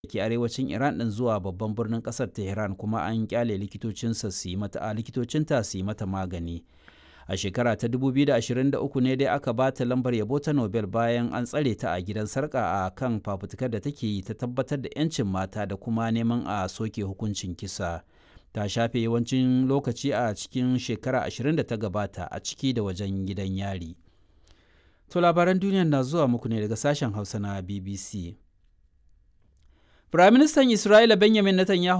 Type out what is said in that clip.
ke arewacin Iran ɗin zuwa babban birnin ƙasar Tehran kuma an kyale likitocinsa su yi mata a likitocinta su yi mata magani. A shekara ta 2023 ne dai aka ba ta lambar yabo ta Nobel bayan an tsare ta a gidan sarka a kan fafutukar da take yi ta tabbatar da 'yancin mata da kuma neman a soke hukuncin kisa. Ta shafe yawancin lokaci a cikin shekara 20 da ta gabata a ciki da wajen gidan yari. To labaran duniya na zuwa muku ne daga sashen Hausa na BBC. Firaministan Isra'ila Benjamin Netanyahu